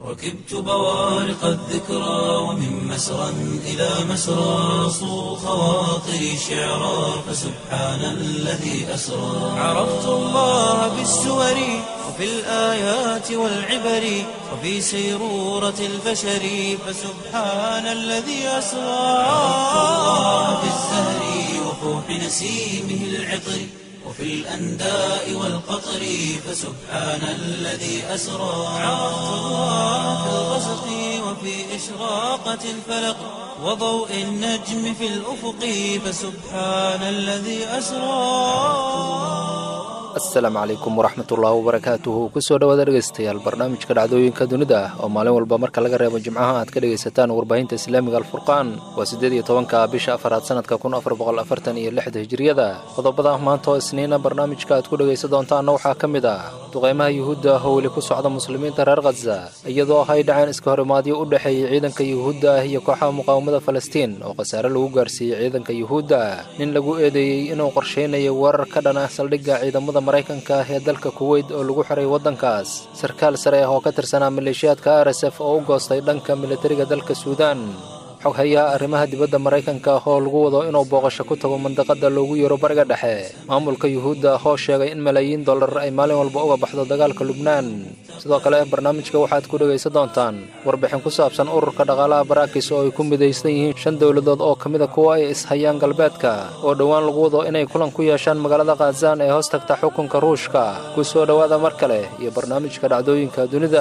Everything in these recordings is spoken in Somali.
ركبت بوارق الذكرى ومن مسرى إلى مسرى صو خواطري شعرا فسبحان الذي أسرى عرفت الله بالسور وفي الآيات والعبر وفي سيرورة البشر فسبحان الذي أسرى عرفت الله بالزهر وفوح نسيمه العطر وفي الأنداء والقطر فسبحان الذي أسرى عرفت الله في الغسق وفي إشراقة الفلق وضوء النجم في الأفق فسبحان الذي أسرى asalaamu calaykum waraxmatullaahi wabarakaatuhu kusoo dhawaada dhegaystayaal barnaamijka dhacdooyinka dunida ah oo maalin walba marka laga reebo jimcaha aad ka dhegaysataan warbaahinta islaamiga alfurqaan waa siddeed iyo tobanka bisha afaraad sanadka kun afar boqol afartan iyo lixda hijiriyada qodobada maanta oo isniina barnaamijka aad ku dhegaysan doontaanna waxaa ka mid ah duqaymaha yuhuudda ah oo weli ku socda muslimiinta reer khaza iyadoo hay dhaceen iska horimaadyo u dhexeeyey ciidanka yuhuudda ah iyo kooxaha muqaawamada falastiin oo khasaare lagu gaarsiiyey ciidanka yuhuudda nin lagu eedeeyey inuu qorshaynayo weerar ka dhan ah saldhigga ciidamada maraykanka ah ee dalka kuweyt oo lagu xiray waddankaas sarkaal sare ah oo ka tirsanaa maleeshiyaadka r s f oo u goostay dhanka militariga dalka suudaan xog hayaa arrimaha dibadda maraykanka ah oo lagu wado inuu booqasho ku tago mandaqadda loogu yeero bariga dhexe maamulka yuhuudda ah oo sheegay in malaayiin dollar ay maalin walba uga baxdo dagaalka lubnaan sidoo kale barnaamijka waxaad ku dhegaysan doontaan warbixin ku saabsan ururka dhaqaalaha barakis oo ay ku midaysan yihiin shan dowladood oo ka mida kuwa ay ishayaan galbeedka oo dhowaan lagu wado inay kulan ku yeeshaan magaalada khazaan ee hoos tagta xukunka ruushka ku soo dhowaada mar kale iyo barnaamijka dhacdooyinka dunida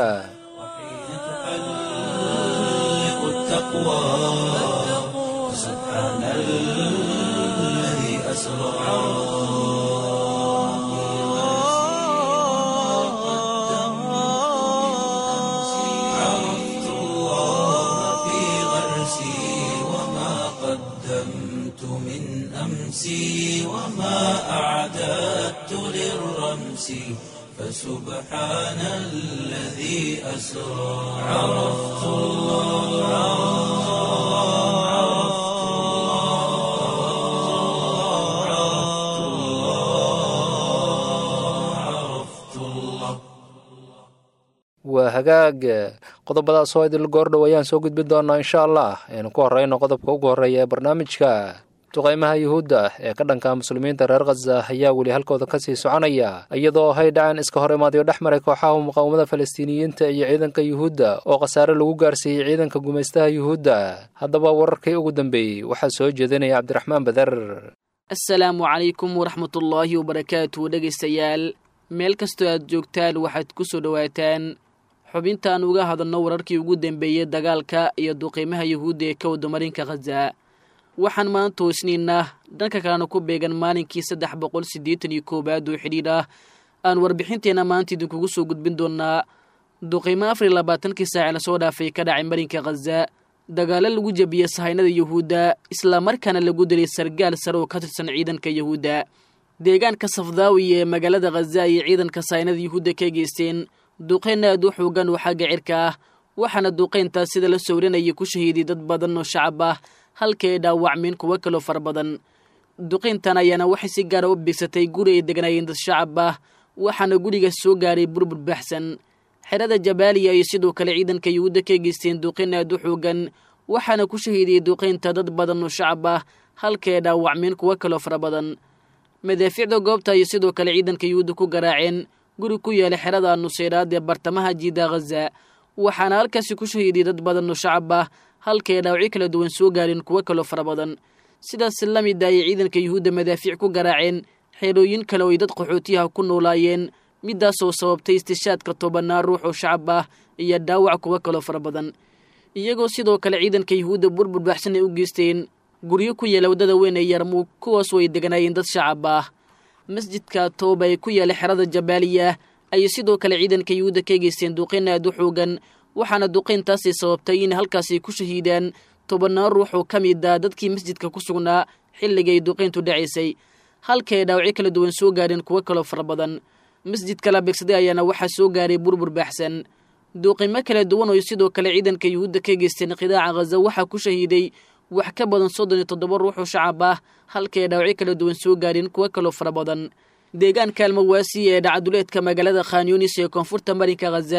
سبحان الذي أسرى عرفت الله في غرسي وما قدمت من أمسي وما أعددت للرمس فسبحان الذي أسرى عرفت الله عرفت الله عرفت الله waa hagaag qodobadaas oo idil goordhow ayaan soo gudbin doonaa insha allah aynu ku horreyno qodobka ugu horreeya ee barnaamijka duqaymaha yuhuudda ee ka dhanka muslimiinta reer khaza ayaa weli halkooda ka sii soconaya iyadoo hay dhaceen iska hor imaadyo dhex maray kooxaha muqaawamada falastiiniyiinta iyo ciidanka yuhuudda oo khasaare lagu gaarsiiyey ciidanka gumaystaha yuhuudda haddaba wararkii ugu dambeeyey waxaa soo jeedinaya cabdiraxmaan bader asalaamu calaykum waraxmatullaahi wabarakaatu dhegaystayaal meel kastoo aad joogtaan waxaad ku soo dhowaataan xubintaan uga hadalno wararkii ugu dambeeyey dagaalka iyo duqiimaha yuhuudda ee ka wada marinka khaza waxaan maanta isniinah dhanka kalena ku beegan maalinkii saddex boqol siddeetan iyo koowaad oo xidhiidh ah aan warbixinteenna maanta idinkugu soo gudbin doonaa duqiimo afar iyo labaatankii saaci lasoo dhaafay ka dhacay marinka khaza dagaalo lagu jebiyey sahaynada yuhuudda islamarkaana lagu dilay sargaal sare oo ka tirsan ciidanka yuhuudda deegaanka safdaawi ee magaalada khaza ayay ciidanka sahaynada yuhuudda ka geysteen duqeyn aad u xoogan oo xagga cirka ah waxaana duqeyntaas sida la sowrinayay ku shahiiday dad badan oo shacab ah halka ay dhaawacmeen kuwo kaloo fara badan duqeyntan ayaana waxay si gaara u bigsatay guri ay degnaayeen dad shacab ah waxaana guriga soo gaaray burbur baxsan xerada jabaaliya iyo sidoo kale ciidanka yuhuudda ka geysteen duqeyn aad u xoogan waxaana ku shahiidiyey duqeynta dad badan oo shacab ah halka ay dhaawacmeen kuwo kaloo fara badan madaafiicda goobta ayay sidoo kale ciidanka yuhuudda ku garaaceen guri ku yaala xerada nuseyraad ee bartamaha jiida khaza waxaana halkaasi ku shahiidiyey dad badan oo shacab ah halka ay dhaawacyo kala duwan soo gaareen kuwo kaloo fara badan sidaas la mid ayay ciidanka yuhuudda madaafiic ku garaaceen xeerooyin kale oo ay dad qaxootiyaha ku noolaayeen midaasoo sababtay istishaadka tobanaa ruux oo shacab ah iyo dhaawac kuwo kaloo fara badan iyagoo sidoo kale ciidanka yuhuudda burbur baxsan ay u geysteen guryo ku yaala waddada weyn ee yarmuug kuwaasoo ay deganaayeen dad shacab ah masjidka tooba ee ku yaala xerada jabaaliya ayay sidoo kale ciidanka yuhuudda ka geysteen duqeyn aad u xoogan waxaana duqeyntaasi sababtay in halkaasi ku shahiidaan tobannaan ruux oo ka mid ah dadkii masjidka ku sugnaa xilligay duqeyntu dhacaysay halka ay dhaawacyo kala duwan soo gaareen kuwo kaloo fara badan masjidka la beegsaday ayaana waxaa soo gaaray burbur baaxsan duuqimo kala duwan oo sidoo kale ciidanka yuhuudda ka geysteen qidaaca khaza waxaa ku shahiiday wax ka badan soddon iyo toddoba ruux oo shacab ah halka ay dhaawacyo kala duwan soo gaareen kuwo kaloo fara badan deegaanka almawaasi ee dhacaduleedka magaalada khanyunis ee koonfurta marinka khaza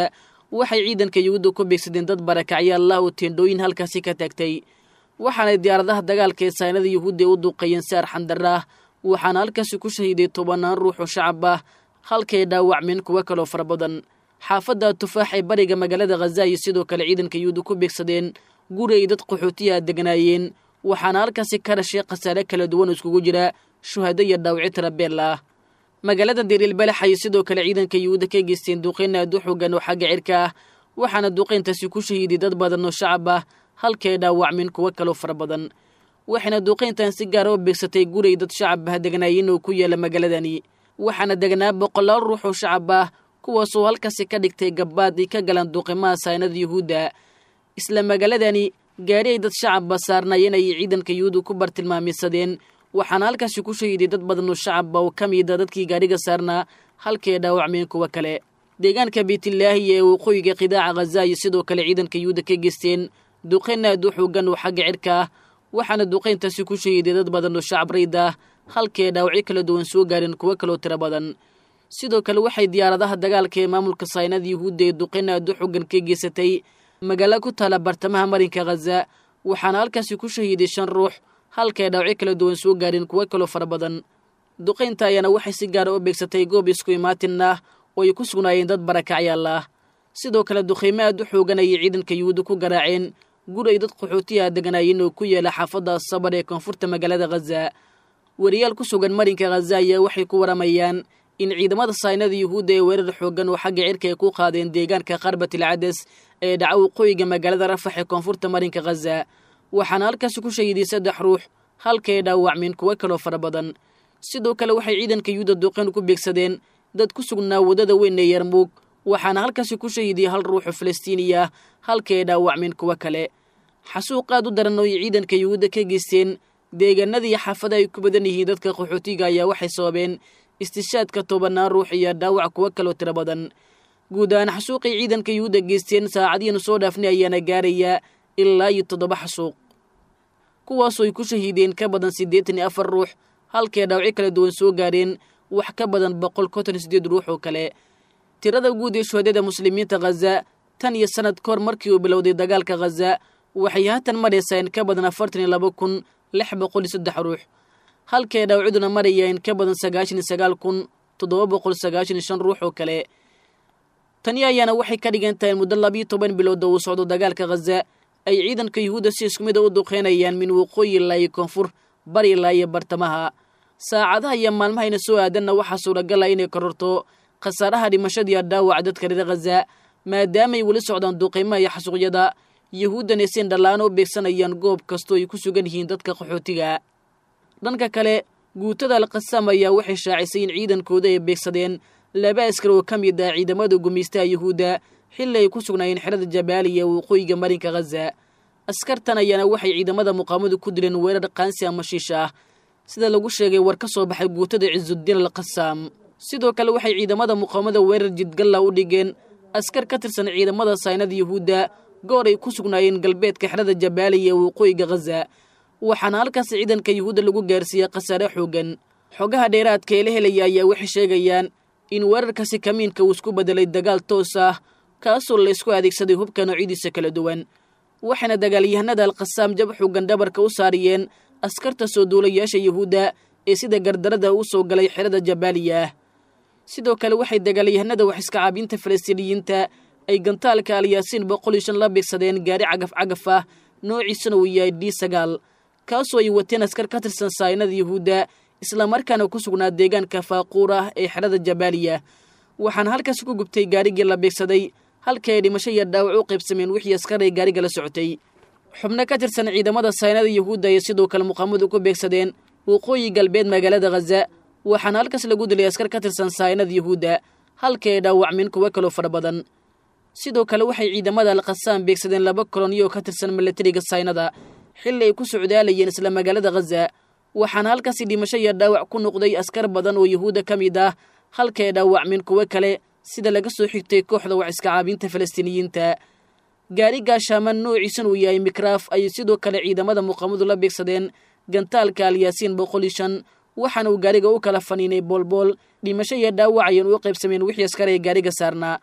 waxay ciidanka yuhuudda ku beegsadeen dad barakacyaalla oo teendhooyin halkaasi ka taagtay waxaanay diyaaradaha dagaalka ee saynada yuhuudda u duuqeeyeen si arxandarra ah waxaana halkaasi ku shahiiday tobannaan ruux oo shacab ah halkay dhaawacmeen kuwo kaloo fara badan xaafadda tufaax ee bariga magaalada khaza iyo sidoo kale ciidanka yuhuudda ku beegsadeen guri ay dad qaxootiya deganaayeen waxaana halkaasi ka dhashay khasaare kala duwan oo iskugu jira shuhado iyo dhaawacyo tirabeella ah magaalada dariilbalax ayay sidoo kale ciidanka yuhuudda ka geysteen duuqeyn aad u xoogan oo xagga cirka ah waxaana duuqeyntaasi ku shahiiday dad badan oo shacab ah halkay dhaawacmeen kuwo kaloo fara badan waxayna duuqeyntan si gaara u beegsatay guray dad shacab ah deganaayeen oo ku yaala magaaladani waxaana degnaa boqolaal ruux oo shacab ah kuwaasoo halkaasi ka dhigtay gabbaad ay ka galaan duuqimaha saynada yuhuudda isla magaaladani gaari ay dad shacabba saarnaayeen ayay ciidanka yuhuudda ku bartilmaamisadeen waxaana halkaasi ku shahiiday dad badan oo shacabba oo ka mida dadkii gaadhiga saarnaa halkay dhaawacmeen kuwo kale deegaanka beytlaahi ee waqooyiga qidaaca khaza iyo sidoo kale ciidanka yuhuudda ka geysteen duqeyn aad u xoogan oo xagga cirka ah waxaana duqeyntaasi ku shahiiday dad badan oo shacab rayd ah halkay dhaawacyo kala duwan soo gaareen kuwo kaloo tiro badan sidoo kale waxay diyaaradaha dagaalka ee maamulka saynada yuhuudda ee duqeyn aad u xoogan ka geysatay magaalo ku taala bartamaha marinka khaza waxaana halkaasi ku shahiiday shan ruux halkay dhaawacyo kala duwan soo gaareen kuwo kaloo fara badan duqaynta ayaana waxay si gaara u beegsatay goob isku imaatin ah oo ay ku sugnaayeen dad barakacyaal ah sidoo kale duqaymo aad u xoogan ayay ciidanka yuhuudda ku garaaceen guri ay dad qaxootiyaha deganaayeen oo ku yaala xaafadda sabar ee koonfurta magaalada khaza wariyaal ku sugan marinka khaza ayaa waxay ku waramayaan in ciidamada saynada yuhuudda ee weerar xoogan oo xagga cirka ay ku qaadeen deegaanka qarbatil cades ee dhaca waqooyiga magaalada rafax ee koonfurta marinka khaza waxaana halkaasi ku shahiiday saddex ruux halkay dhaawacmeen kuwo kaloo fara badan sidoo kale waxay ciidanka yuhuudda duqeyn ku beegsadeen dad ku sugnaa waddada weyn ee yarmuug waxaana halkaasi ku shahiidiyey hal ruuxoo falastiiniya ah halkay dhaawacmeen kuwo kale xasuuq aad u daran oo ay ciidanka yuhuudda ka geysteen deegaanadii xaafada ay ku badan yihiin dadka qaxootiga ayaa waxay sababeen istishaadka tobannaan ruux iyo dhaawac kuwo kaloo tiro badan guud ahaan xasuuqay ciidanka yuhuudda geysteen saacadihiinu soo dhaafnay ayaana gaarayaa ilaa iyo toddoba xasuuq kuwaasoo ay ku shahiideen ka badan siddeetan iyo afar ruux halkay dhaawacyo kala duwan soo gaareen wax ka badan boqol konton iyo siddeed ruux oo kale tirada guud ee shuhadada muslimiinta khaza tan iyo sannad kahor markii uu bilowday dagaalka khaza waxay haatan maraysaa in ka badan afartan iyo laba kun lix boqol iyo saddex ruux halkay dhaawacyaduna maraya in ka badan sagaashan iyo sagaal kun toddoba boqol sagaashan iyo shan ruux oo kale tani ayaana waxay ka dhigan tahay muddo labiyo toban bilood oo uu socdo dagaalka khaza ay ciidanka yuhuudda si isku mida u duqeynayaan min waqooyi ilaa iyo koonfur bari ilaa iyo bartamaha saacadaha iyo maalmahayna soo aadanna waxaa suuragal ah inay kororto khasaaraha dhimashadiiyo dhaawaca dadka reer khaza maadaamaay weli socdaan duqeymaha iyo xasuuqyada yuhuuddana sin dhallaano u beegsanayaan goob kastoo ay ku sugan yihiin dadka qaxootiga dhanka kale guutada alqasaam ayaa waxay shaacisay in ciidankooda ay beegsadeen laba askar oo ka mid ah ciidamada gumaystaha yuhuudda xilli ay ku sugnaayeen xerada jabaaliya waqooyiga marinka khaza askartan ayaana waxay ciidamada muqaamadu ku dileen weerar qaansi ama shiish ah sida lagu sheegay war ka soo baxay guutada cisudiin alqasaam sidoo kale waxay ciidamada muqaamada weerar jidgalla u dhigeen askar ka tirsan ciidamada saynada yuhuudda goor ay ku sugnaayeen galbeedka xerada jabaaliya ee waqooyiga khaza waxaana halkaas ciidanka yuhuudda lagu gaarsiiyey khasaare xoogan xogaha dheeraadka ee la helaya ayaa waxay sheegayaan in weerarkaasi kamiinka uu isku beddelay dagaal toos ah kaasoo la ysku adeegsaday hubka noocyadiisa kala duwan waxayna dagaalyahanada alkhasaam jab xoogan dhabarka u saariyeen askarta soo duulayaasha yuhuudda ee sida gardarada u soo galay xerada jabaaliya ah sidoo kale waxay dagaalyahanada wax iska caabinta falastiiniyiinta ay gantaalka alyaasiin boqol iyo shan la beegsadeen gaari cagaf cagaf ah noociisuna uu yahay d sagaal kaasoo ay wateen askar ka tirsan saynada yuhuudda islamarkaana ku sugnaa deegaanka faaquur ah ee xerada jabaaliya waxaana halkaas ku gubtay gaarigii la beegsaday halkii ay dhimasho iyo dhaawac u qaybsameen wixii askar ay gaariga la socotay xubno ka tirsan ciidamada saynada yuhuudda ay sidoo kale muqaamadu ku beegsadeen waqooyi galbeed magaalada khaza waxaana halkaas lagu dilay askar ka tirsan saynada yuhuudda halkii ay dhaawacmeen kuwo kaloo fara badan sidoo kale waxay ciidamada alkhasaam beegsadeen laba koloniyoo ka tirsan milatariga saynada xilli ay ku socdaalayeen isla magaalada khaza waxaana halkaasi dhimasho iyo dhaawac ku noqday askar badan oo yuhuudda ka mid ah halka ay dhaawacmeen kuwo kale sida laga soo xigtay kooxda wax iska caabinta falastiiniyiinta gaari gaashaaman noociisan uu yahay mikraaf ayay sidoo kale ciidamada muqaamadu la beegsadeen gantaalka alyaasiin boqol iyo shan waxaana uu gaariga u kala faniinay boolbool dhimasho iyo dhaawac ayaan u qaybsameen wixii askar ay gaariga saarnaa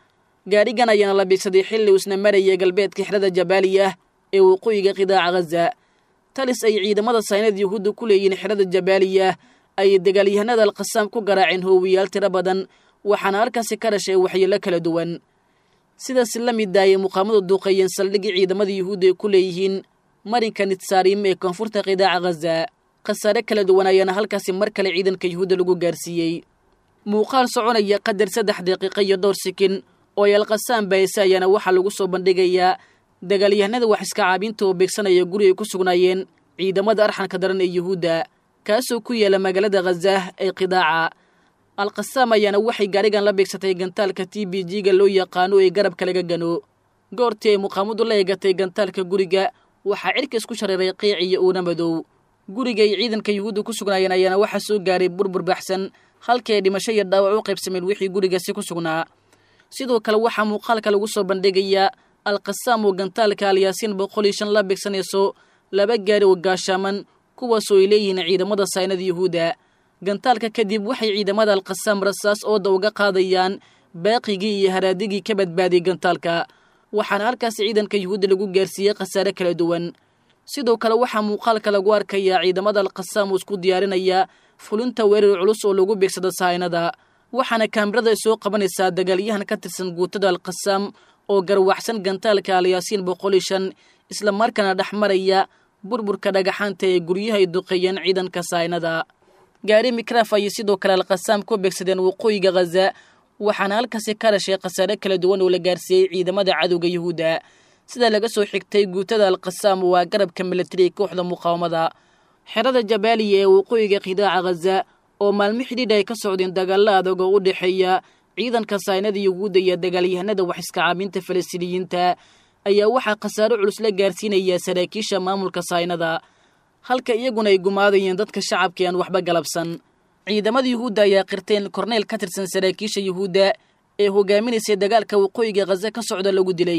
gaadhigan ayaana la biigsaday xilli uusna marayay galbeedka xerada jabaaliya ee waqooyiga qidaaca ghaza talis ay ciidamada saynada yuhuudda ku leeyihiin xerada jabaaliya ayay dagaalyahanada alkhasaam ku garaaceen hoowiyaal tiro badan waxaana halkaasi ka dhashay waxyeello kala duwan sidaas la mid daayay muqaamadu duuqeeyeen saldhigii ciidamada yuhuudda ay ku leeyihiin marinka nitsaarim ee koonfurta qidaaca ghaza khasaare kala duwan ayaana halkaasi mar kale ciidanka yuhuudda lagu gaarsiiyey muuqaal soconaya qadar saddex daqiiqo iyo dhowr sikin oo ay alkhasaam baayse ayaana waxaa lagu soo bandhigayaa dagaalyahanada wax iska caabinta oo beegsanaya guri ay ku sugnaayeen ciidamada arxanka daran ee yuhuudda kaasoo ku yaala magaalada khazaah ee qidaaca alkhasaam ayaana waxay gaadhigan la beegsatay gantaalka t b g-ga loo yaqaano ee garabka laga gano goortii ay muqaamadu la eegatay gantaalka guriga waxaa cirka isku shareeray qiic iyo uuna madow guriga ay ciidanka yuhuudda ku sugnaayeen ayaana waxaa soo gaaray burbur baxsan halkii ay dhimasho iyo dhaawac u qaybsameen wixii gurigaasi ku sugnaa sidoo kale waxaa muuqaalka lagu soo bandhigayaa alkhasaam oo gantaalka alyaasiin boqol iyo shan la beegsanayso laba gaari oo gaashaaman kuwaasoo ay leeyihiin ciidamada saynada yuhuudda gantaalka kadib waxay ciidamada alkhasaam rasaas ooda uga qaadayaan baaqigii iyo haraadigii ka badbaadiyey gantaalka waxaana halkaas ciidanka yuhuudda lagu gaarsiiyey khasaare kala duwan sidoo kale waxaa muuqaalka lagu arkayaa ciidamada alkhasaam oo isku diyaarinaya fulinta weerar culus oo lagu beegsado sahaynada waxaana kaamirada ay soo qabanaysaa dagaalyahan ka tirsan guutada alkhasaam oo garwaxsan gantaalka alyaasiin boqol iyo shan isla markaana dhex maraya burburka dhagaxaanta ee guryaha ay duqeeyeen ciidanka sahaynada gaari mikraf ayay sidoo kale alkhasaam ku beegsadeen waqooyiga khaza waxaana halkaasi ka dhashay khasaare kala duwan oo la gaarsiiyey ciidamada cadowga yuhuudda sida laga soo xigtay guutada alkhasaam waa garabka milatari kooxda muqaawamada xerada jabaaliya ee waqooyiga qidaaca khaza oo maalmo xidhiidh ay ka socdeen dagaalla adag oo u dhexeeya ciidanka saynada yuhuudda iyo dagaalyahanada wax iska caabinta falastiiniyiinta ayaa waxaa khasaaro culus la gaarsiinayaa saraakiisha maamulka saynada halka iyaguna ay gumaadayeen dadka shacabka aan waxba galabsan ciidamada yuhuudda ayaa qirteen korneyl ka tirsan saraakiisha yuhuudda ee hogaaminaysay dagaalka waqooyiga khaza ka socda lagu dilay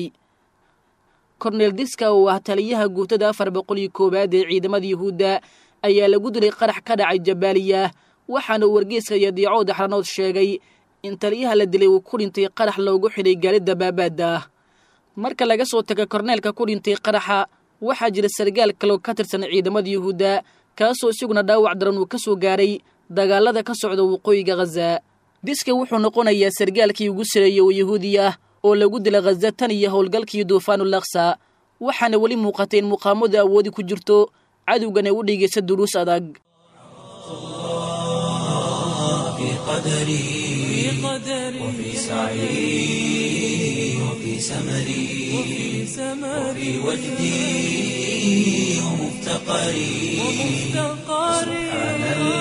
korneyl diska oo ah taliyaha guutada afar boqol iyo koowaad ee ciidamada yuhuudda ayaa lagu dilay qarax ka dhacay jabaaliya waxaana wargeyska iyo diicood axranood sheegay in taliyaha la dilay uu ku dhintay qarax loogu xidhay gaalida baabaadda ah marka laga soo taga korneelka ku dhintay qaraxa waxaa jira sargaal kaloo ka tirsan ciidamada yuhuudda kaasoo isaguna dhaawac daran uu ka soo gaaray dagaalada ka socda waqooyiga khaza diska wuxuu noqonayaa sargaalkii ugu sareeyey oo yahuudi ah oo lagu dila khaza tan iyo howlgalkii duufaanulaksa waxaana weli muuqatay in muqaamadu awoodi ku jirto cadowgan ay u dhigaysa duruus adag في قدري وفي سعي وفي سمري وفي وجدي ومفتقري سبحان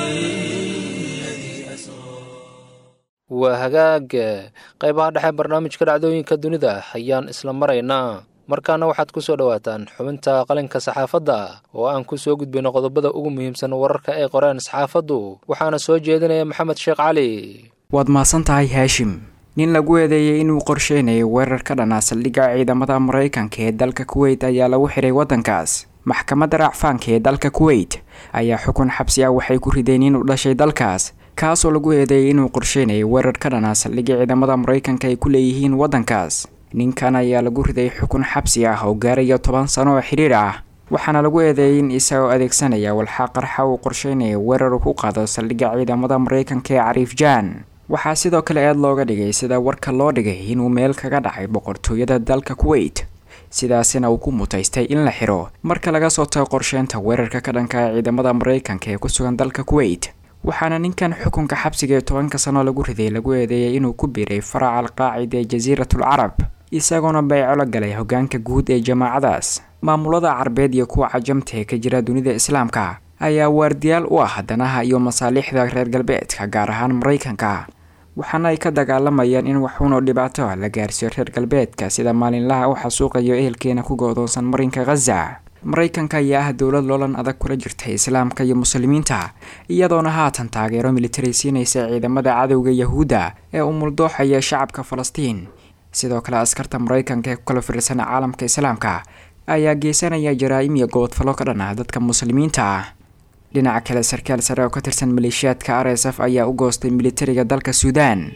الذي أسرى waa hagaag qaybaha dhexe barnaamijka dhacdooyinka dunida ayaan isla maraynaa markaana waxaad ku soo dhowaataan xubinta qalinka saxaafadda oo aan ku soo gudbayno qodobada ugu muhiimsan wararka ay qoreen saxaafaddu waxaana soo jeedinaya maxamed sheekh cali waad mahadsan tahay haashim nin lagu eedeeyey inuu qorsheynayo weerar ka dhanaa saldhigga ciidamada maraykanka ee dalka kuweyt ayaa lagu xidhay waddankaas maxkamadda racfaanka ee dalka kuweyt ayaa xukun xabsi ah waxay ku rideen inuu dhashay dalkaas kaasoo lagu eedeeyey inuu qorsheynayo weerar ka dhanaa saldhigga ciidamada maraykanka ay ku leeyihiin waddankaas ninkan ayaa lagu riday xukun xabsi ah oo gaaraya toban sano oo xidhiir ah waxaana lagu eedeeyey in isagoo adeegsanaya walxaa qarxa uu qorsheynayo weerar uu ku qaado saldhigga ciidamada maraykanka ee cariif jaan waxaa sidoo kale eed looga dhigay sida warka loo dhigay inuu meel kaga dhacay boqortooyada dalka kuweyt sidaasina uu ku mutaystay in la xiro marka laga soo tago qorsheynta weerarka ka dhanka ah ciidamada maraykanka ee ku sugan dalka kuweyt waxaana ninkan xukunka xabsiga ee tobanka sano lagu riday lagu eedeeyay inuu ku biiray faraca alqaacida ee jasiiratul carab isagoona bayco la galay hogaanka guud ee jamaacadaas maamulada carbeed iyo kuwa cajamta ee ka jira dunida islaamka ayaa waardiyaal u ah danaha iyo masaaliixda reer galbeedka gaar ahaan maraykanka waxaana ay ka dagaalamayaan in waxuunoo dhibaato ah la gaarsiiyo reer galbeedka sida maalinlaha u xasuuqayo ehelkeena ku go-doonsan marinka khaza maraykanka ayaa ah dowlad loolan adag kula jirta islaamka iyo muslimiinta iyadoona haatan taageero militari siinaysa ciidamada cadowga yahuudda ee umuldooxaya shacabka falastiin sidoo kale askarta maraykanka ee ku kala fiirsan caalamka islaamka ayaa geysanaya jaraa-im iyo gobodfallo ka dhan ah dadka muslimiinta ah dhinaca kale sarkaal sare oo ka tirsan maleeshiyaadka r s f ayaa u goostay militariga dalka suudaan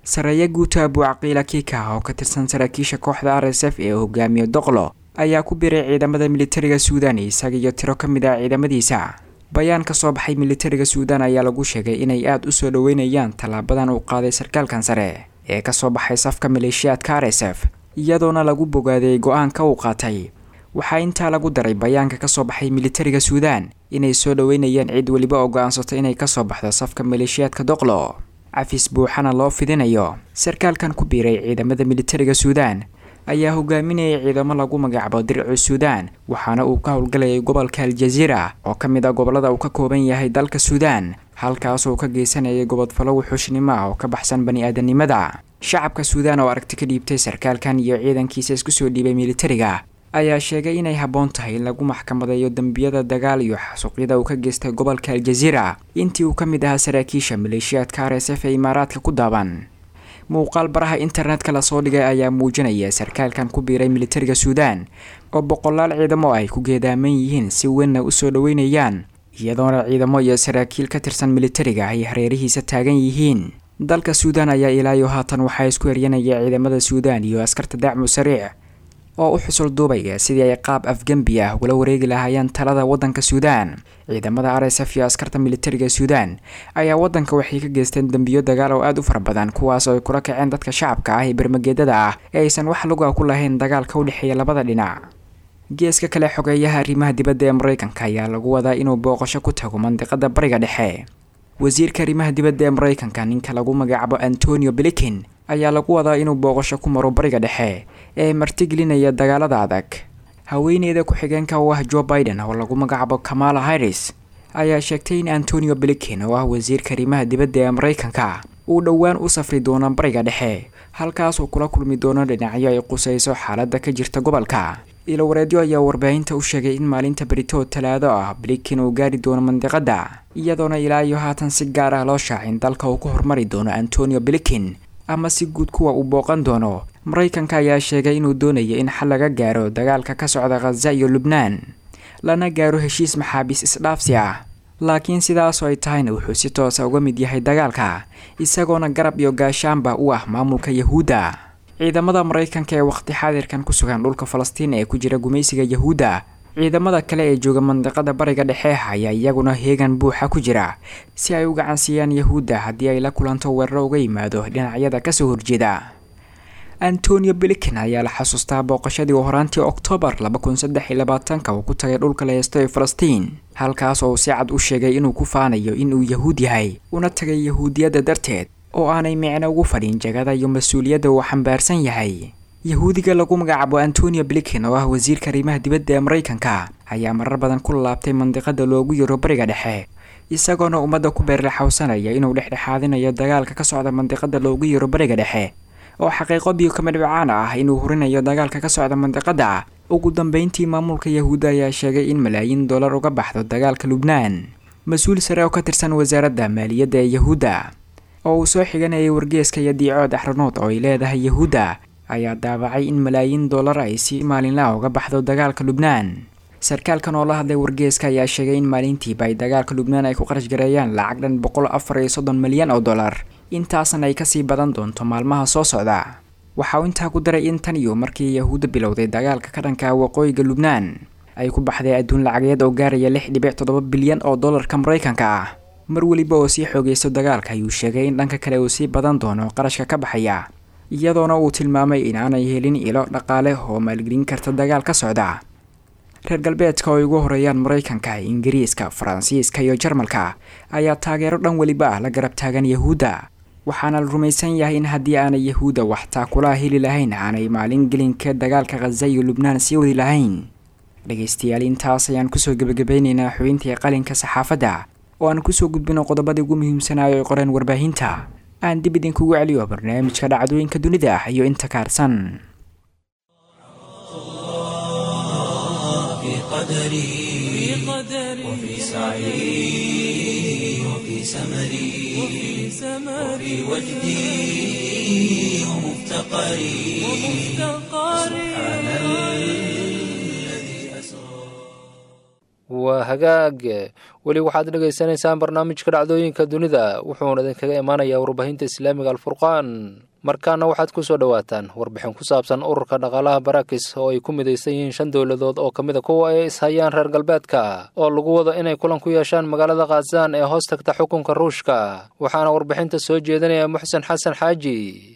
sareeya guuta abuucaqiila kiika oo ka tirsan saraakiisha kooxda r s f ee hogaamiyo doqlo ayaa ku biray ciidamada militariga suudan isaga iyo tiro ka mid ah ciidamadiisa bayaan ka soo baxay militariga suudan ayaa lagu sheegay inay aada u soo dhoweynayaan tallaabadan uu qaaday sarkaalkan sare ee kasoo baxay safka maleeshiyaadka r s f iyadoona lagu bogaadeeyay go-aanka uu qaatay waxaa intaa lagu daray bayaanka kasoo baxay militariga suudan inay soo dhoweynayaan cid weliba oo go-aansato inay kasoo baxdo safka maleeshiyaadka doqlo cafis buuxana loo fidinayo sarkaalkan ku biiray ciidamada militariga suudan ayaa hogaaminayay ciidamo lagu magacaabo dircu suudan waxaana uu ka howlgalayay gobolka aljaziira oo ka mid ah gobolada uu ka kooban yahay dalka suudan halkaasoo ka geysanayay gobodfalo wuxuushnimo ah oo ka baxsan bani-aadanimada shacabka suudan oo aragti ka dhiibtay sarkaalkan iyo ciidankiisa isku soo dhiibay militariga ayaa sheegay inay habboon tahay in lagu maxkamadeeyo dembiyada dagaal iyo xasuuqyada uu ka geystay gobolka aljaziira intii uu ka mid ahaa saraakiisha maleeshiyaadka r s f ee imaaraadka ku daaban muuqaal baraha internetka lasoo dhigay ayaa muujinaya sarkaalkan ku biiray militariga suudan oo boqolaal ciidamo ay ku geedaaman yihiin si weynna u soo dhoweynayaan iyadoona ciidamo iyo saraakiil ka tirsan militariga ay hareerihiisa taagan yihiin dalka suudan ayaa ilaayo haatan waxaa isku eryanaya ciidamada suudan iyo askarta dacmu sariic oo u xusul duubaya sidii ay qaab afgembi ah ugula wareegi lahaayeen talada waddanka suudan ciidamada r s f iyo askarta militariga suudan ayaa waddanka waxay ka geysteen dembiyo dagaal oo aada u fara badan kuwaas oo ay kula kaceen dadka shacabka ah ee bermageedada ah ee aysan wax luga ku lahayn dagaalka u dhexeeya labada dhinac geeska kale xogeeyaha arrimaha dibadda ee mareykanka ayaa lagu wadaa inuu booqasho ku tago mandiqada bariga dhexe wasiirka arrimaha dibadda ee mareykanka ninka lagu magacaabo antonio blinken ayaa lagu wadaa inuu booqasho ku maro bariga dhexe ee martigelinaya dagaalada adag haweeneyda ku-xigeenka u ah joe biden oo lagu magacaabo kamala harris ayaa sheegtay in antonio blinken oo ah wasiirka arrimaha dibadda ee mareykanka uu dhowaan u safri doono bariga dhexe halkaasuu kula kulmi doono dhinacyo ay qusayso xaaladda ka jirta gobolka ilowareedyo ayaa warbaahinta u sheegay in maalinta berito talaado ah blinken uu gaari doono mandiqada iyadoona ilaa iyo haatan si gaar ah loo shaacin dalka uu ku hormari doono antonio blinken ama si guud kuwa uu booqan doono mareykanka ayaa sheegay inuu doonayo in xal laga gaaro dagaalka ka socda khaza iyo lubnaan lana gaaro heshiis maxaabiis isdhaafsi ah laakiin sidaasoo ay tahayna wuxuu si toosa uga mid yahay dagaalka isagoona garab iyo gaashaanba u ah maamulka yahuudda ciidamada mareykanka ee waqti xaadirkan ku sugan dhulka falastiin ee ku jira gumaysiga yahuudda ciidamada kale ee jooga mandiqada bariga dhexe ayaa iyaguna heegan buuxa ku jira si ay u gacansiiyaan yahuudda haddii ay la kulanto weeraro uga yimaado dhinacyada kasoo horjeeda antonio blinken ayaa la xasuustaa booqashadii uu horaantii oktoobar laba kun saddex iyo labaatanka uu ku tagay dhulka la heysto ee falastiin halkaas oo uu si cad u sheegay inuu ku faanayo inuu yahuud yahay una tagay yahuudiyadda darteed oo aanay micno ugu fadhin jagada iyo mas-uuliyadda uu xambaarsan yahay yahuudiga lagu magacaabo antonio blinken oo ah wasiirka arrimaha dibadda ee mareykanka ayaa marar badan ku laabtay mandiqada loogu yaro bariga dhexe isagoona ummadda ku beerlaxawsanaya inuu dhexdhexaadinayo dagaalka ka socda mandiqada loogu yaro bariga dhexe oo xaqiiqo biyo kama dhibcaan ah inuu hurinayo dagaalka ka socda mandiqada ugu dambeyntii maamulka yahuudda ayaa sheegay in malaayiin dollar uga baxdo dagaalka lubnaan mas-uul sare oo ka tirsan wasaaradda maaliyadda ee yahuudda oo uu soo xiganayay wargeeska iyo diicood axranood oo ay leedahay yahuudda ayaa daabacay in malaayiin dollar ay si maalinlaha uga baxdo dagaalka lubnaan sarkaalkan oo la hadlay wargeeska ayaa sheegay in maalintiiba ay dagaalka lubnaan ay ku qarash gareeyaan lacag dhan boqol afar iyo soddon milyan oo dollar intaasna ay kasii badan doonto maalmaha soo socda waxa uu intaa ku daray in tan iyo markii yahuudda bilowday dagaalka ka dhanka waqooyiga lubnaan ay ku baxday adduun lacageed oo gaaraya lix dhibic toddoba bilyan oo dollarka mareykanka ah mar weliba oo sii xoogeysto dagaalka ayuu sheegay in dhanka kale uu sii badan doono qarashka ka baxaya iyadoona uu tilmaamay in aanay helin ilo dhaqaale oo maalgelin karta dagaal ka socda reer galbeedka oo ay ugu horeeyaan mareykanka ingiriiska faransiiska iyo jarmalka ayaa taageero dhan weliba ah la garab taagan yahuudda waxaana la rumaysan yahay in haddii aanay yahuudda wax taakulaha heli lahayn aanay maalin gelinka dagaalka khaza iyo lubnaan sii wadi lahayn dhegaystayaal intaas ayaan kusoo gebagabeyneynaa xubintii qalinka saxaafadda oo aan kusoo gudbino qodobadii ugu muhiimsanaayo ay qoreen warbaahinta aan dib idinkugu celiyo barnaamijka dhacdooyinka dunida ah iyo inta kaarsan قدري وفي سعي وفي سمري وفي وجدي ومفتقري سبحان الذي أسرى waa waa hagaag weli waxaad dhegaysanaysaan barnaamijka dhacdooyinka dunida wuxuuna idinkaga imaanayaa warbaahinta islaamiga alfurqaan markaana waxaad ku soo dhowaataan warbixin ku saabsan ururka dhaqaalaha barakis oo ay ku midaysan yihiin shan dowladood oo ka mid a kuwa ay ishayaan reer galbeedka oo lagu wado inay kulan ku yeeshaan magaalada khazan ee hoos tagta xukunka ruushka waxaana warbixinta soo jeedinaya muxsen xasan xaaji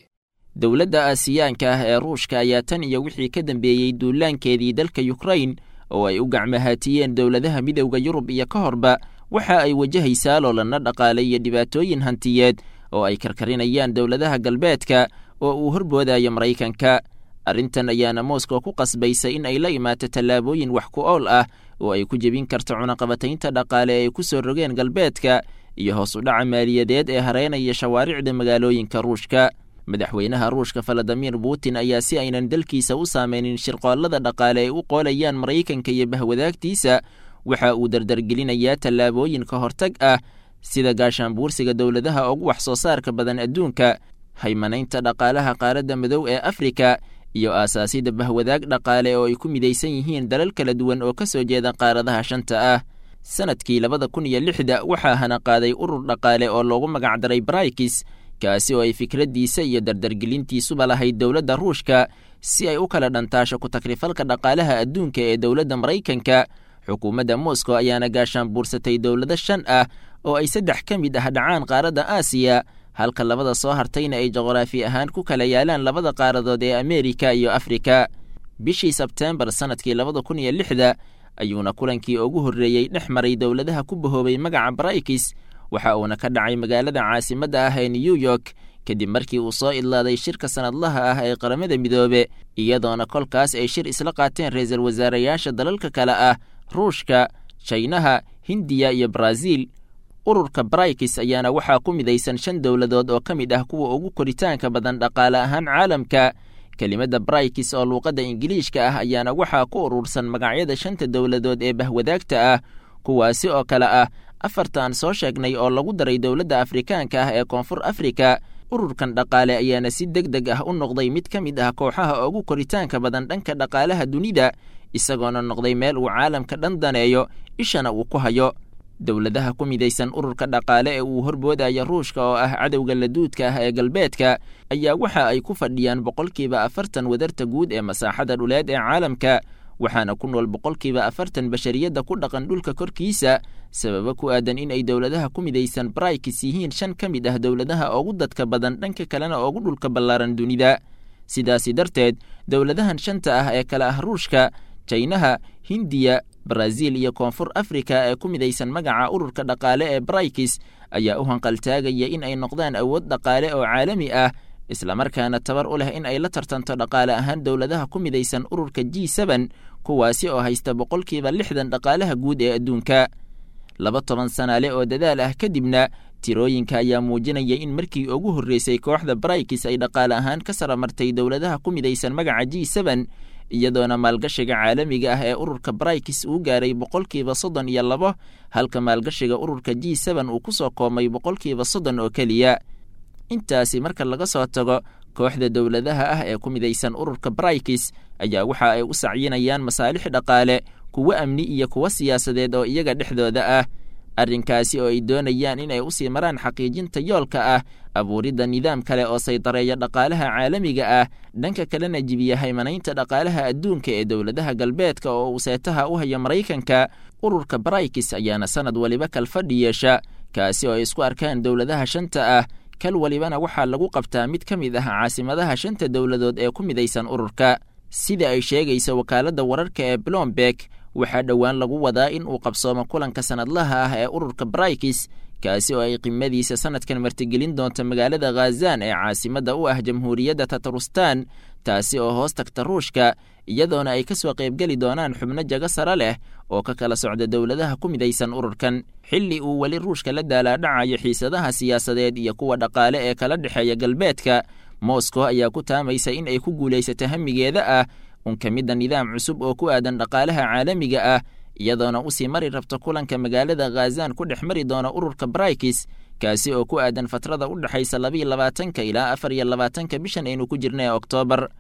dowladda aasiyaanka ah ee ruushka ayaa tan iyo wixii ka dambeeyey duulaankeedii dalka yukrain oo ay u gacmahaatiyeen dowladaha midowda yurub iyo ka horba waxa ay wajahaysaa loolanna dhaqaale iyo dhibaatooyin hantiyeed oo ay karkarinayaan dowladaha galbeedka oo uu horboodayo maraykanka arrintan ayaana moscow ku qasbaysa in ay la imaato tallaabooyin wax ku ool ah oo ay ku jebin karto cunaqabataynta dhaqaale ee ay ku soo rogeen galbeedka iyo hoos u dhaca maaliyadeed ee hareynaya shawaaricda magaalooyinka ruushka madaxweynaha ruushka valadimir putin ayaa si aynan dalkiisa u saameynin shirqoollada dhaqaale ay u qoolayaan maraykanka iyo bahwadaagtiisa waxa uu dardargelinayaa tallaabooyin ka hortag ah sida gaashaanbuursiga dowladaha ugu wax soo saarka badan adduunka haymanaynta dhaqaalaha qaaradda madow ee afrika iyo aasaasida bahwadaag dhaqaale oo ay ku midaysan yihiin dalal kala duwan oo ka soo jeeda qaaradaha shanta ah sanadkii labada kun iyo lixda waxaa hana qaaday urur dhaqaale oo loogu magacdaray brikis kaasi oo ay fikraddiisa iyo dardargelintiisuba lahayd dowladda ruushka si ay u kala dhantaasho ku takrifalka dhaqaalaha adduunka ee dowladda maraykanka xukuumadda moscow ayaana gaashaan buursatay dowlado shan ah oo ay saddex ka mid ah dhacaan qaaradda aasiya halka labada soo hartayna ay juqraafi ahaan ku kala yaalaan labada qaaradood ee ameerika iyo afrika bishii sebteembar sannadkii labada kun iyo lixda ayuuna kulankii ugu horreeyey dhex maray dowladaha ku bahoobay magaca brikis waxa uuna ka dhacay magaalada caasimadda ah ee new york kadib markii uu soo idlaaday shirka sanadlaha ah ee qaramada midoobe iyadoona kolkaas ay shir isla qaateen ra-iisul wasaarayaasha dalalka kale ah ruushka jaynaha hindiya iyo baraaziil ururka brikis ayaana waxaa ku midaysan shan dowladood oo ka mid ah kuwa ugu koritaanka badan dhaqaale ahaan caalamka kelimadda brikis oo luuqadda ingiliishka ah ayaana waxaa ku urursan magacyada shanta dowladood ee bahwadaagta ah kuwaasi oo kale ah afarta aan soo sheegnay oo lagu daray dowladda afrikaanka ah ee koonfur afrika ururkan dhaqaale ayaana si deg deg ah u noqday mid ka mid ah kooxaha ugu koritaanka badan dhanka dhaqaalaha dunida isagoona noqday meel uu caalamka dhan daneeyo ishana uu ku hayo dowladaha ku midaysan ururka dhaqaale ee uu horboodayo ruushka oo ah cadowga laduudka ah ee galbeedka ayaa waxa ay ku fadhiyaan boqolkiiba afartan wadarta guud ee masaaxada dhuleed ee caalamka waxaana ku nool boqolkiiba afartan bashariyadda ku dhaqan dhulka korkiisa sababo ku aadan in ay dowladaha ku midaysan brikis yihiin shan ka mid ah dowladaha ugu dadka badan dhanka kalena ugu dhulka ballaaran dunida sidaasi darteed dowladahan shanta ah ee kale ah ruushka jaynaha hindiya baraaziil iyo koonfur afrika ee ku midaysan magaca ururka dhaqaale ee brikis ayaa u hanqaltaagaya in ay noqdaan awood dhaqaale oo caalami ah islamarkaana tabar u leh in ay la tartanto dhaqaale ahaan dowladaha ku midaysan ururka g seben kuwaasi oo haysta boqolkiiba lixdan dhaqaalaha guud ee adduunka laba toban sanaale oo dadaal ah kadibna tirooyinka ayaa muujinaya in markii ugu horreysay kooxda brikis ay dhaqaale ahaan ka saramartay dowladaha ku midaysan magaca g seben iyadoona maalgashiga caalamiga ah ee ururka brikis uu gaaray boqolkiiba soddon iyo labo halka maalgashiga ururka g seben uu ku soo koomay boqolkiiba soddon oo keliya intaasi marka laga soo tago kooxda dowladaha ah ee ku midaysan ururka brikis ayaa waxa ay u sacyinayaan masaalix dhaqaale kuwo amni iyo kuwo siyaasadeed oo iyaga dhexdooda ah arrinkaasi oo ay doonayaan in ay usii maraan xaqiijinta yoolka ah abuuridda nidaam kale oo saydareeya dhaqaalaha caalamiga ah dhanka kalena jibiya haymanaynta dhaqaalaha adduunka ee dowladaha galbeedka oo uu seetaha u hayo maraykanka ururka brikis ayaana sanad waliba kalfadhi yeesha kaasi oo ay isku arkaan dowladaha shanta ah kal walibana waxaa lagu qabtaa mid ka mid ah caasimadaha shanta dowladood ee ku midaysan ururka sida ay sheegaysa wakaaladda wararka ee blomberg waxaa dhowaan lagu wadaa in uu qabsoomo kulanka sanadlaha ah ee ururka brikis kaasi oo ay qimadiisa sanadkan martigelin doonto magaalada khazan ee caasimadda u ah jamhuuriyadda tatarustan taasi oo hoos tagta ruushka iyadoona ay ka soo qaybgeli doonaan xubno jago sare leh oo ka kala socda dowladaha ku midaysan ururkan xilli uu weli ruushka la daalaadhacayo xiisadaha siyaasadeed iyo kuwa dhaqaale ee kala dhexeeya galbeedka moscow ayaa ku taamaysa in ay ku guulaysato hamigeeda ah unka midda nidaam cusub oo ku aadan dhaqaalaha caalamiga ah iyadoona usii mari rabto kulanka magaalada khazan ku dhex mari doona ururka brikis kaasi oo ku aadan fatrada u dhexaysa labiiyo labaatanka ilaa afar iyo labaatanka bishan aynu ku jirna ee oktoobar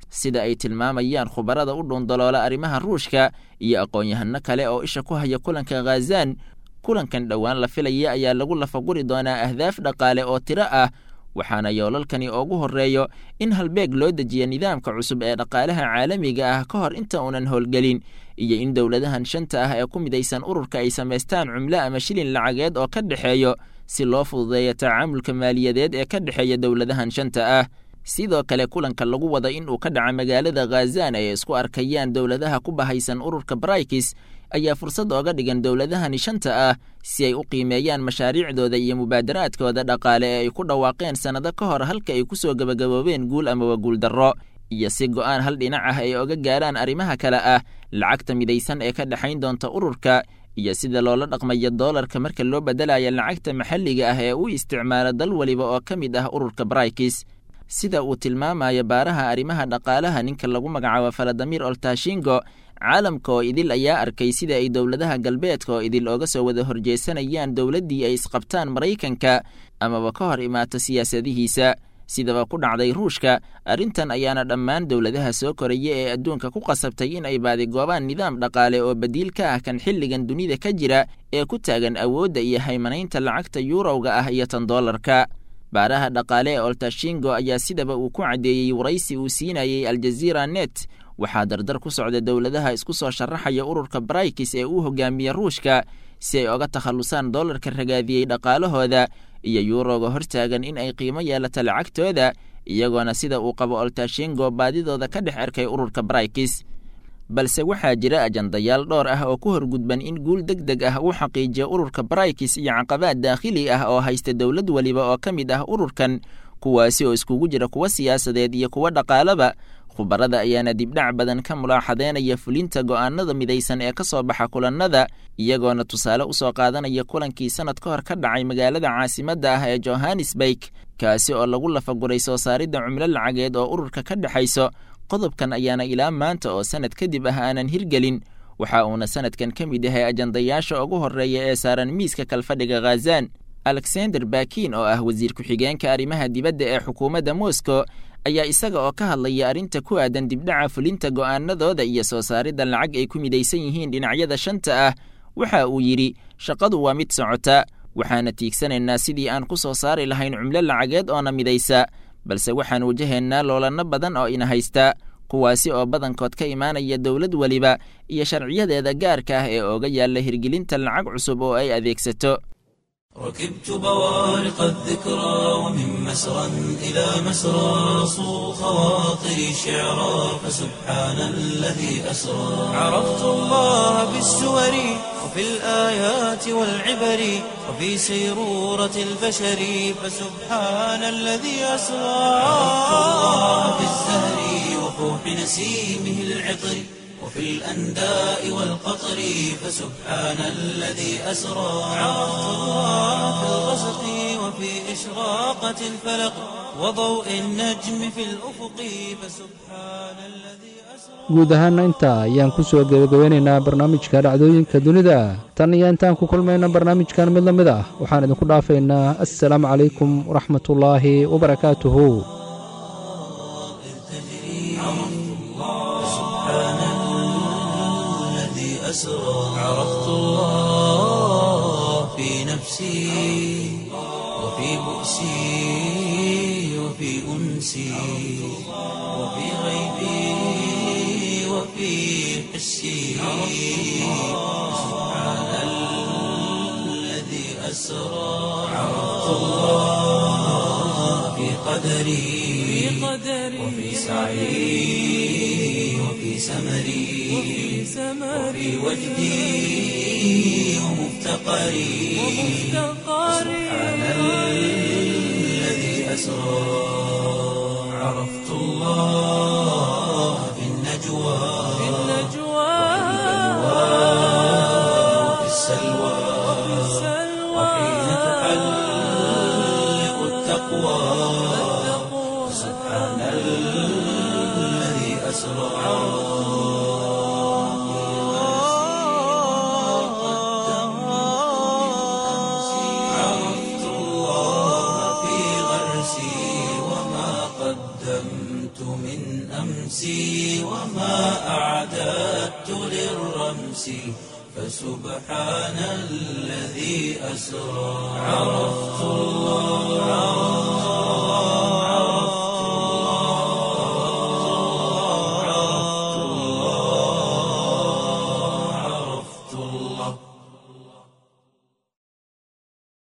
sida ay tilmaamayaan khubarada u dhuundaloola arrimaha ruushka iyo aqoon-yahano kale oo isha ku haya kulanka khazan kulankan dhowaan la filaya ayaa lagu lafaguri doonaa ahdaaf dhaqaale oo tiro ah waxaana yoolalkani ugu horreeyo in halbeeg loo dejiya nidaamka cusub ee dhaqaalaha caalamiga ah ka hor inta uunan howlgelin iyo in dowladahan shanta ah ee ku midaysan ururka ay samaystaan cumlo ama shilin lacageed oo ka dhexeeyo si loo fududeeyo tacaamulka maaliyadeed ee ka dhexeeya dowladahan shanta ah sidoo kale kulanka lagu wada in uu ka dhaca magaalada khazan ay isku arkayaan dowladaha ku bahaysan ururka baraykis ayaa fursad ooga dhigan dowladahani shanta ah si ay u qiimeeyaan mashaariicdooda iyo mubaadaraadkooda dhaqaale ee ay ku dhawaaqeen sannado ka hor halka ay ku soo gebagaboobeen guul amaba guuldarro iyo si go'aan hal dhinac ah ay oga gaaraan arrimaha kale ah lacagta midaysan ee ka dhexayn doonta ururka iyo sida loola dhaqmayo doolarka marka loo beddelayo lacagta maxalliga ah ee u isticmaalo dal weliba oo ka mid ah ururka baraykis sida uu tilmaamayo baaraha arrimaha dhaqaalaha ninka lagu magacaabo faladimir oltashingo caalamka oo idil ayaa arkay sida ay dowladaha galbeedka oo idil ooga soo wada horjeesanayaan dowladdii ay isqabtaan maraykanka amaba ka hor imaato siyaasadihiisa sidaba ku dhacday ruushka arrintan ayaana dhammaan dowladaha soo koraya ee adduunka ku qasabtay in ay baadigoobaan nidaam dhaqaale oo badiil ka ah kan xilligan dunida ka jira ee ku taagan awoodda iyo haymanaynta lacagta yuurowga ah iyo tan doolarka baaraha dhaqaale ee oltashingo ayaa sidaba uu ku caddeeyey waraysi uu siinayey aljaziira net waxaa dardar ku socda dowladaha isku soo sharaxaya ururka baraykis ee uu hogaamiye ruushka si ay oga takhallusaan doolarka ragaadiyey dhaqaalahooda iyo yuuroga hortaagan in ay qiimo yeelato lacagtooda iyagoona sida uu qabo oltashingo baadidooda ka dhex arkay ururka baraykis balse waxaa jira ajandayaal dhowr ah oo ku horgudban in guul deg deg ah uu xaqiijiyo ururka baraykis iyo caqabaad daakhili ah oo haysta dowlad weliba oo ka mid ah ururkan kuwaasi oo iskugu jira kuwa siyaasadeed iyo kuwa dhaqaalaba khubarada ayaana dibdhac badan ka mulaaxadeynaya fulinta go'aanada midaysan ee ka soo baxa kulannada iyagoona tusaale u soo qaadanaya kulankii sannad ka hor ka dhacay magaalada caasimadda ah ee johannesburg kaasi oo lagu lafaguray soo saaridda cumlo lacageed oo ururka ka dhexayso qodobkan ayaana ilaa maanta oo sannad kadib ah aanan hirgelin waxa uuna sannadkan ka mid yahay ajandayaasha ugu horreeya ee saaran miiska kalfadhiga khazan alexander bakin oo ah wasiir ku-xigeenka arrimaha dibadda ee xukuumadda moscow ayaa isaga oo ka hadlaya arrinta ku aadan dibdhaca fulinta go'aanadooda iyo soo saaridda lacag ay ku midaysan yihiin dhinacyada shanta ah waxa uu yidhi shaqadu waa mid socota waxaana tiigsanaynaa sidii aan ku soo saari lahayn cumlo lacageed oona midaysa balse waxaan wajahaynaa loolanno badan oo ina haysta kuwaasi oo badankood ka imaanaya dowlad weliba iyo sharciyadeeda gaarka ah ee ooga yaalla hirgelinta lacag cusub oo ay adeegsato ركبت بوارق الذكرى ومن مسرى إلى مسرى صو خواطري شعرا فسبحان الذي أسرى عرفت الله بالسور وفي الآيات والعبر وفي سيرورة البشر فسبحان الذي أسرى عرفت الله بالزهر وفوح نسيمه العطر وفي الأنداء والقطر فسبحان الذي أسرى عرفت الله في الغسق وفي إشراقة الفلق وضوء النجم في الأفق فسبحان الذي أسرى guud ahaana intaa ayaan ku soo gebagabeynaynaa barnaamijka dhacdooyinka dunida tan iyo intaan ku kulmayna barnaamijkan mid la mid ah waxaan idinku dhaafaynaa assalaamu calaykum waraxmatullaahi wabarakaatuhu أسرى عرفت الله في نفسي وفي بؤسي وفي أنسي وفي غيبي وفي حسي سبحان الذي أسرى عرفت الله في قدري وفي سعي وفي سمري وفي وجدي ومفتقري سبحان الذي أسرى عرفت الله في النجوى وفي السلوى وحين تحلق التقوى سبحان الذي أسرى عرفت الله في غرسي وما قدمت من أمسي أعددت للرمس فسبحان الذي أسرى عرفت الله عرفت الله عرفت الله عرفت الله